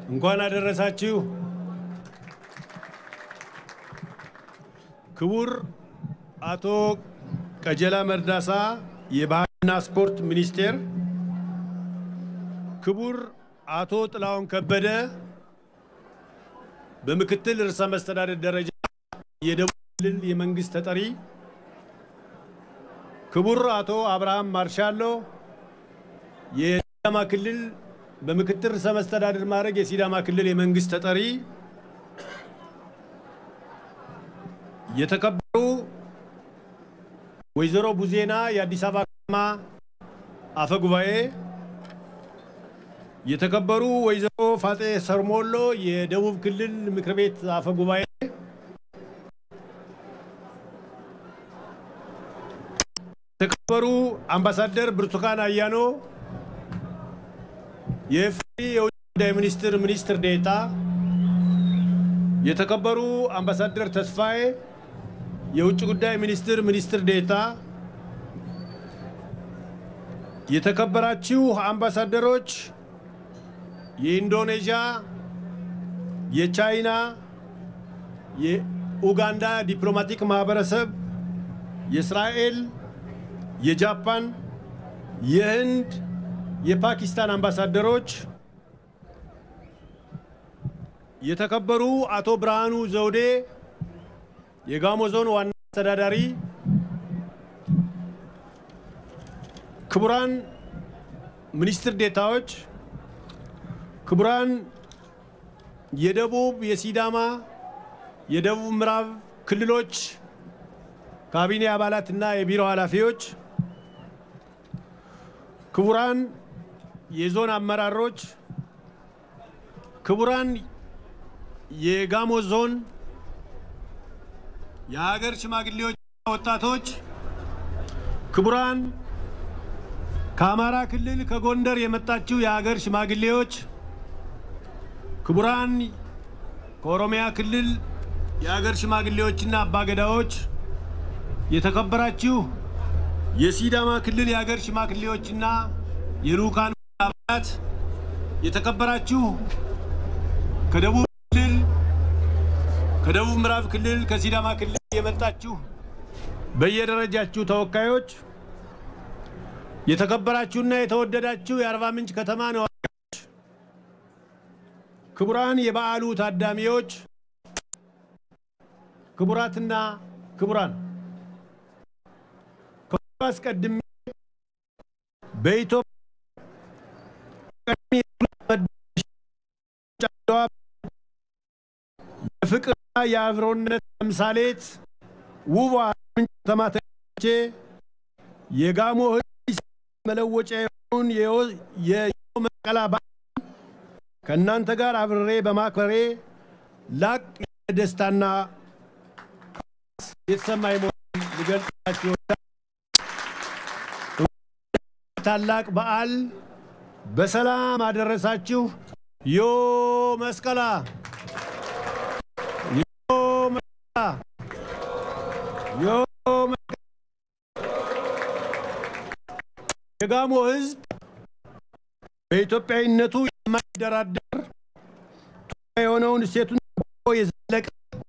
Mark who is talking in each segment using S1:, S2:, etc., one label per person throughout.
S1: እንኳን አደረሳችሁ። ክቡር አቶ ቀጀላ መርዳሳ የባህልና ስፖርት ሚኒስቴር፣ ክቡር አቶ ጥላሁን ከበደ በምክትል ርዕሰ መስተዳደር ደረጃ የደቡብ ክልል የመንግስት ተጠሪ፣ ክቡር አቶ አብርሃም ማርሻሎ የሲዳማ ክልል በምክትል ርዕሰ መስተዳድር ማዕረግ የሲዳማ ክልል የመንግስት ተጠሪ፣ የተከበሩ ወይዘሮ ቡዜና የአዲስ አበባ ከተማ አፈ ጉባኤ፣ የተከበሩ ወይዘሮ ፋጤ ሰርሞሎ የደቡብ ክልል ምክር ቤት አፈ ጉባኤ፣ የተከበሩ አምባሳደር ብርቱካን አያኖ የኢፌዴሪ የውጭ ጉዳይ ሚኒስትር ሚኒስትር ዴኤታ፣ የተከበሩ አምባሳደር ተስፋዬ የውጭ ጉዳይ ሚኒስትር ሚኒስትር ዴኤታ፣ የተከበራችሁ አምባሳደሮች፣ የኢንዶኔዥያ፣ የቻይና፣ የኡጋንዳ ዲፕሎማቲክ ማህበረሰብ፣ የእስራኤል፣ የጃፓን፣ የህንድ የፓኪስታን አምባሳደሮች፣ የተከበሩ አቶ ብርሃኑ ዘውዴ የጋሞ ዞን ዋና አስተዳዳሪ፣ ክቡራን ሚኒስትር ዴታዎች፣ ክቡራን የደቡብ የሲዳማ የደቡብ ምዕራብ ክልሎች ካቢኔ አባላትና የቢሮ ኃላፊዎች፣ ክቡራን የዞን አመራሮች፣ ክቡራን የጋሞ ዞን የሀገር ሽማግሌዎችና ወጣቶች፣ ክቡራን ከአማራ ክልል ከጎንደር የመጣችው የሀገር ሽማግሌዎች፣ ክቡራን ከኦሮሚያ ክልል የሀገር ሽማግሌዎችና አባገዳዎች፣ የተከበራችሁ የሲዳማ ክልል የሀገር ሽማግሌዎችና የልኡካን አባላት፣ የተከበራችሁ ከደቡብ ክልል ከደቡብ ምዕራብ ክልል ከሲዳማ ክልል የመጣችሁ በየደረጃችሁ ተወካዮች፣ የተከበራችሁና የተወደዳችሁ የአርባ ምንጭ ከተማ ነዋሪዎች፣ ክቡራን የበዓሉ ታዳሚዎች፣ ክቡራትና ክቡራን ከሁሉ አስቀድሜ በኢትዮጵያ የፍቅርና የአብሮነት ተምሳሌት ውቧ ምንጭ ከተማ ተገኝቼ የጋሞ ሕዝብ መለወጫ የሆኑን የዮ መስቀላ በዓል ከእናንተ ጋር አብሬ በማክበሬ ላቅ ያለ ደስታና የተሰማኝ መሆኑን ልገልጽላችሁ ታላቅ በዓል በሰላም አደረሳችሁ። ዮ መስቀላ ዮ መስቀላ ዮ መስቀላ። የጋሞ ሕዝብ በኢትዮጵያዊነቱ የማይደራደር የሆነውን እሴቱን የዘለቀ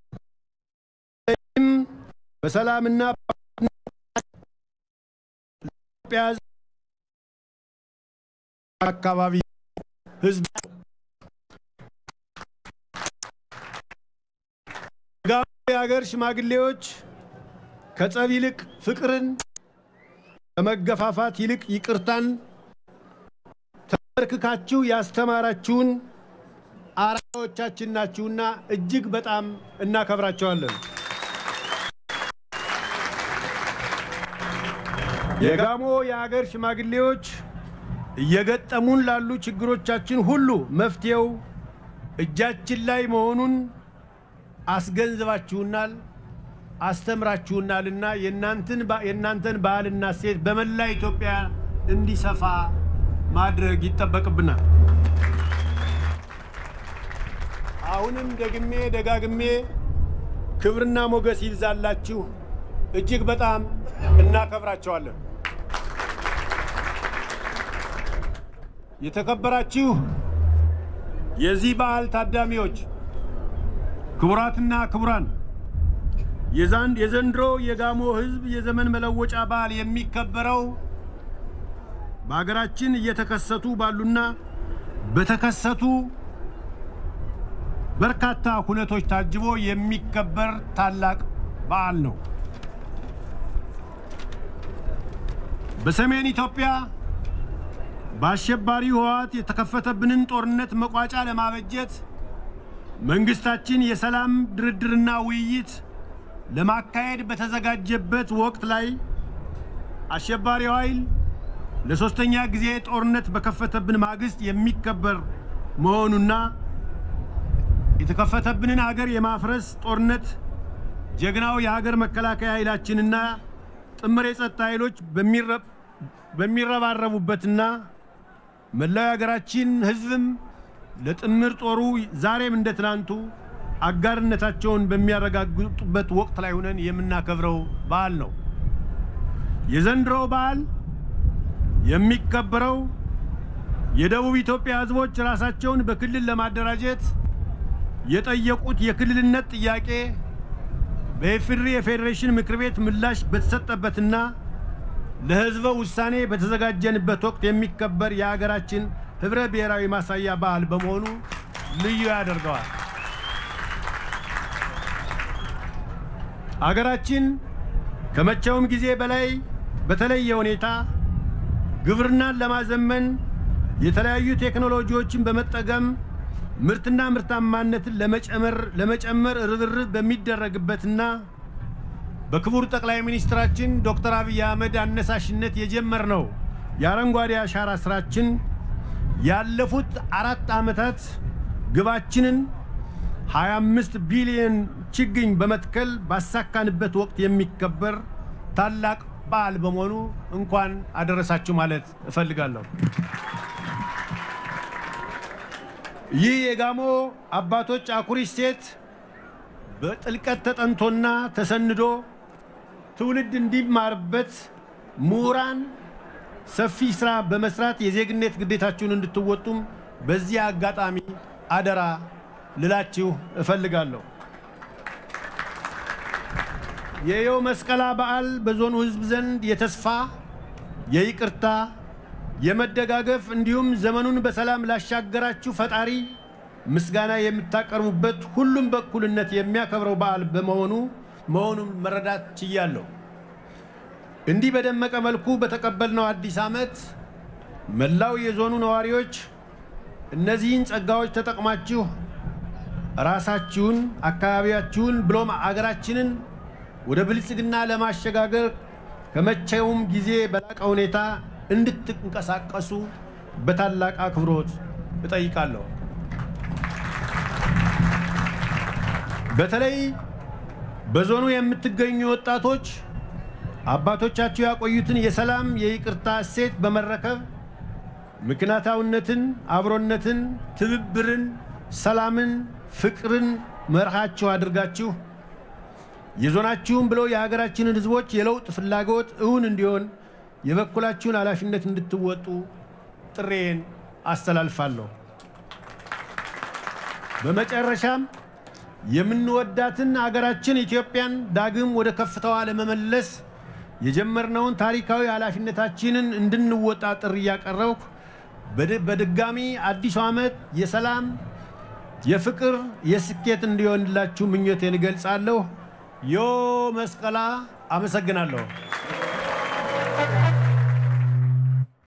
S1: በሰላምና ኢትዮጵያ አካባቢ ህዝብ ጋሞ የሀገር ሽማግሌዎች ከጸብ ይልቅ ፍቅርን ከመገፋፋት ይልቅ ይቅርታን ተመርክካችሁ ያስተማራችሁን አርአያዎቻችን ናችሁና እጅግ በጣም እናከብራቸዋለን። የጋሞ የሀገር ሽማግሌዎች እየገጠሙን ላሉ ችግሮቻችን ሁሉ መፍትሄው እጃችን ላይ መሆኑን አስገንዝባችሁናል፣ አስተምራችሁናልና የእናንተን ባህልና እሴት በመላ ኢትዮጵያ እንዲሰፋ ማድረግ ይጠበቅብናል። አሁንም ደግሜ ደጋግሜ ክብርና ሞገስ ይብዛላችሁ። እጅግ በጣም እናከብራቸዋለን። የተከበራችሁ የዚህ በዓል ታዳሚዎች፣ ክቡራትና ክቡራን የዛን የዘንድሮ የጋሞ ሕዝብ የዘመን መለወጫ በዓል የሚከበረው በሀገራችን እየተከሰቱ ባሉና በተከሰቱ በርካታ ሁነቶች ታጅቦ የሚከበር ታላቅ በዓል ነው። በሰሜን ኢትዮጵያ በአሸባሪው ህወሓት የተከፈተብንን ጦርነት መቋጫ ለማበጀት መንግስታችን የሰላም ድርድርና ውይይት ለማካሄድ በተዘጋጀበት ወቅት ላይ አሸባሪው ኃይል ለሶስተኛ ጊዜ ጦርነት በከፈተብን ማግስት የሚከበር መሆኑና የተከፈተብንን ሀገር የማፍረስ ጦርነት ጀግናው የሀገር መከላከያ ኃይላችንና ጥምር የጸጥታ ኃይሎች በሚረባረቡበትና መላው የሀገራችን ህዝብም ለጥምር ጦሩ ዛሬም እንደ ትናንቱ አጋርነታቸውን በሚያረጋግጡበት ወቅት ላይ ሆነን የምናከብረው በዓል ነው። የዘንድሮው በዓል የሚከበረው የደቡብ ኢትዮጵያ ህዝቦች ራሳቸውን በክልል ለማደራጀት የጠየቁት የክልልነት ጥያቄ በኢፌዴሪ የፌዴሬሽን ምክር ቤት ምላሽ በተሰጠበትና ለህዝበ ውሳኔ በተዘጋጀንበት ወቅት የሚከበር የሀገራችን ህብረ ብሔራዊ ማሳያ በዓል በመሆኑ ልዩ ያደርገዋል። አገራችን ከመቼውም ጊዜ በላይ በተለየ ሁኔታ ግብርናን ለማዘመን የተለያዩ ቴክኖሎጂዎችን በመጠቀም ምርትና ምርታማነትን ለመጨመር ርብርብ በሚደረግበትና በክቡር ጠቅላይ ሚኒስትራችን ዶክተር አብይ አህመድ አነሳሽነት የጀመርነው የአረንጓዴ አሻራ ስራችን ያለፉት አራት ዓመታት ግባችንን 25 ቢሊዮን ችግኝ በመትከል ባሳካንበት ወቅት የሚከበር ታላቅ በዓል በመሆኑ እንኳን አደረሳችሁ ማለት እፈልጋለሁ። ይህ የጋሞ አባቶች አኩሪ እሴት በጥልቀት ተጠንቶና ተሰንዶ ትውልድ እንዲማርበት ምሁራን ሰፊ ስራ በመስራት የዜግነት ግዴታችሁን እንድትወጡም በዚህ አጋጣሚ አደራ ልላችሁ እፈልጋለሁ። የየው መስቀላ በዓል በዞኑ ሕዝብ ዘንድ የተስፋ የይቅርታ የመደጋገፍ እንዲሁም ዘመኑን በሰላም ላሻገራችሁ ፈጣሪ ምስጋና የምታቀርቡበት ሁሉም በእኩልነት የሚያከብረው በዓል በመሆኑ መሆኑን መረዳት ችያለሁ። እንዲህ በደመቀ መልኩ በተቀበልነው አዲስ ዓመት መላው የዞኑ ነዋሪዎች እነዚህን ጸጋዎች ተጠቅማችሁ ራሳችሁን፣ አካባቢያችሁን ብሎም አገራችንን ወደ ብልጽግና ለማሸጋገር ከመቼውም ጊዜ በላቀ ሁኔታ እንድትንቀሳቀሱ በታላቅ አክብሮት እጠይቃለሁ። በተለይ በዞኑ የምትገኙ ወጣቶች አባቶቻችሁ ያቆዩትን የሰላም የይቅርታ እሴት በመረከብ ምክንያታዊነትን፣ አብሮነትን፣ ትብብርን፣ ሰላምን፣ ፍቅርን መርሃችሁ አድርጋችሁ የዞናችሁን ብለው የሀገራችንን ሕዝቦች የለውጥ ፍላጎት እውን እንዲሆን የበኩላችሁን ኃላፊነት እንድትወጡ ጥሬን አስተላልፋለሁ። በመጨረሻም የምንወዳትን አገራችን ኢትዮጵያን ዳግም ወደ ከፍታዋ ለመመለስ የጀመርነውን ታሪካዊ ኃላፊነታችንን እንድንወጣ ጥሪ እያቀረብኩ በድጋሚ አዲሱ ዓመት የሰላም፣ የፍቅር፣ የስኬት እንዲሆንላችሁ ምኞቴን እገልጻለሁ። ዮ መስቀላ። አመሰግናለሁ።